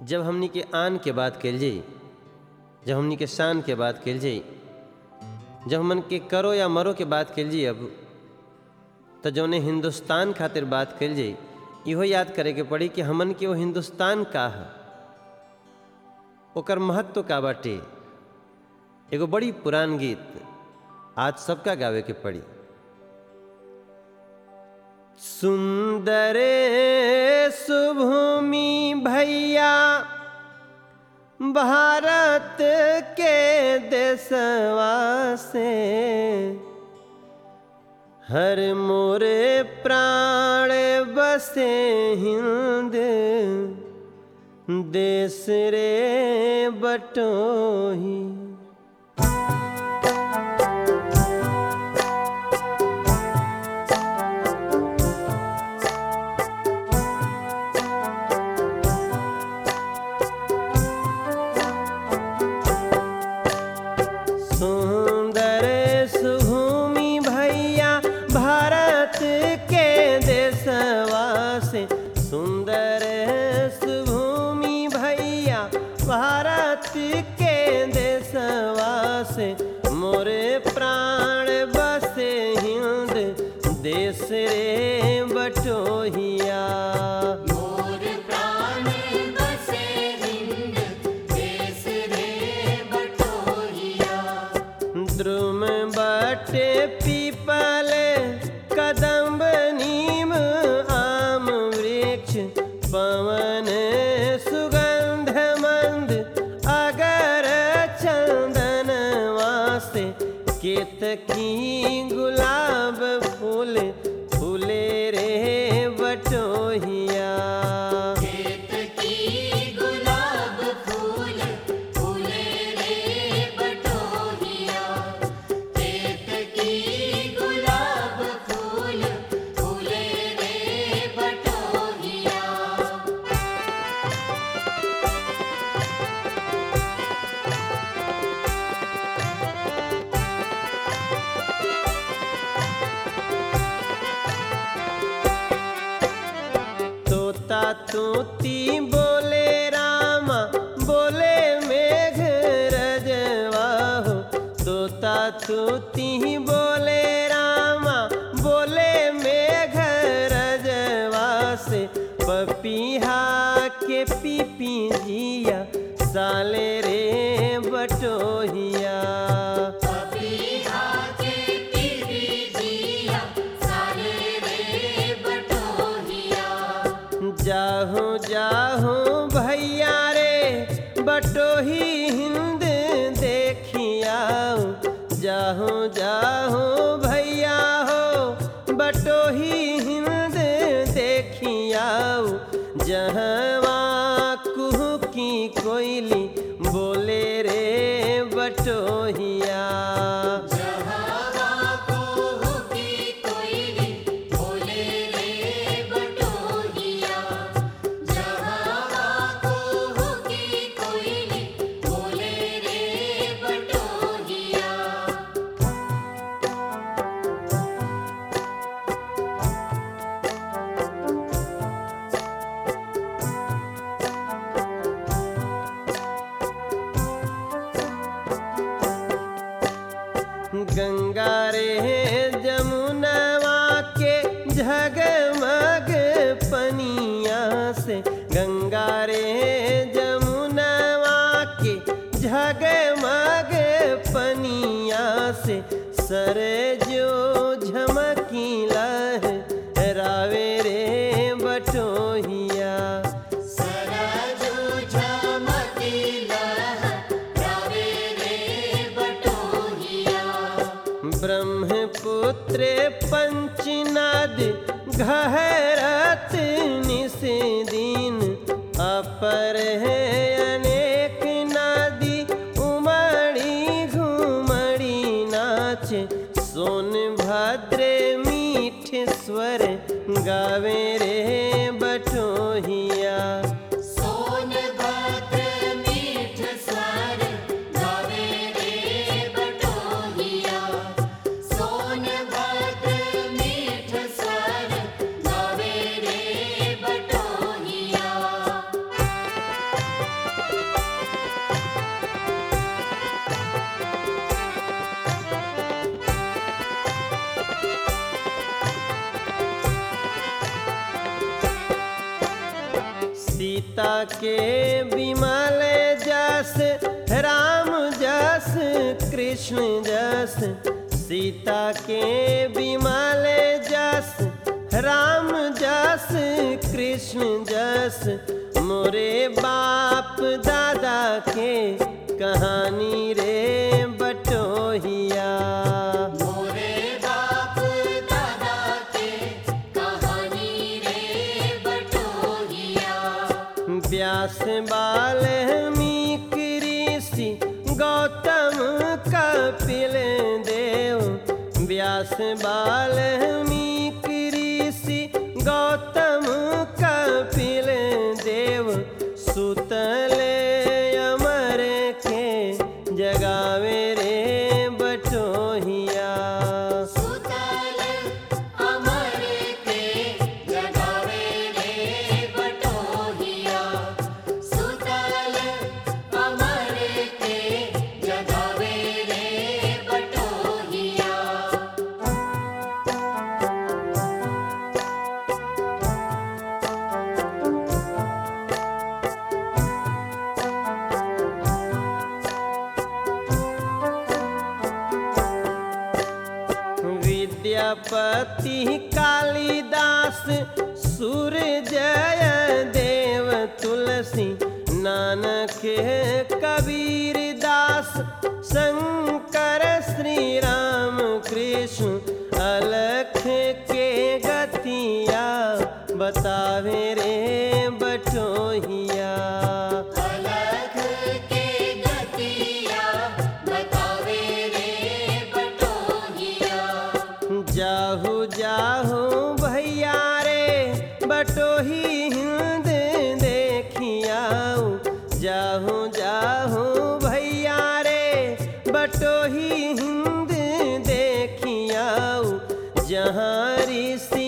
जब हमनी के आन के बात कल जाई जब हमनी के शान के बात कल जाई जब हमन के करो या मरो के बात कल जाई अब तो जौने हिंदुस्तान खातिर बात कल जाई इहो याद करे के पड़ी कि हमन के वो हिंदुस्तान का है ओकर महत्व का बाटे एगो बड़ी पुरान गीत आज सबका गावे के पड़ी सुंदर सुभूमि भैया भारत के देशवा से हर मोरे प्राण बसे हिंद देश रे बटोही सुंदर सुभूमि भैया भारत के देशवा से सुंदर सुभूमि भैया भारत के देशवा से मोरे प्राण बसे हिंद देश रे बटोहिया मोर प्राण बसे हिंद देश रे बटोहिया द्रुम बटे पीपल कदम्ब नीम आम वृक्ष पवन सुगंध मंद अगर चंदन वासे केतकी गुलाब फूल फूले रे बटोहिया खेत की गुलाब फूल फूले रे बटोहिया खेत की गुलाब फूल फूले रे बटोहिया तोता तूती बोले रामा बोले मेघ रजवा हो तोता तूती बोले रामा बोले मेघ रजवा से पपीहा के पीपी जिया साले रे बटोहिया पपीहा के पीपी जिया साले रे बटोहिया जाहू जाहू भैया रे बटोही हिंद देखियाऊ जाहू जाहू भैया हो बटोही हिंद देखियाऊ जहवा कुहू की कोयली बोले रे बटोहिया जहावा को की कोयली बोले रे बटोहिया जहावा को की कोयली बोले रे बटोहिया गंगा रे जमुनवा के झगमग पनिया से गंगा रे जमुनवा के झगमग पनिया से सर जो झमकीला है रावे रे बटोहिया सरजू झमकीला रावे रे बटोहिया ब्रह्मपुत्र पंचनाद घहरत निस दिन अपर है अनेक नदी उमड़ी घुमड़ी नाच सोन भद्र मीठ स्वर गावे रे बटोहिया सोनभद्र मीठ स्वर गावे रे बटोहिया सोनभद्र मीठ स्वर गावे सीता के विमल जस राम जस कृष्ण जस सीता के विमल जस राम जस कृष्ण जस मोरे बाप दादा के कहानी रे बटोहिया मोरे बाप दादा के कहानी रे बटोहिया व्यास बाल्मीक ऋषि गौतम कपिल देव व्यास बाल्मीक ऋषि गौतम कपिल देव सुतल अमर के जगावे रे बटोहिया सुतल अमर के जगावे रे बटोहिया सुतल अमर के जगावे रे बटोहिया विद्यापति कालिदास सूर्यजय देव तुलसी नानक कबीर दास शंकर श्री राम कृष्ण अलख के गतिया बतावे रे बटोहिया अलग के गतिया बतावे रे बटोहिया जाहू जाहू भैया रे बटोही हिंद देखियाऊ जाहू जाहू भैया रे बटोही हिंद देखियाऊ जहाँ ऋषि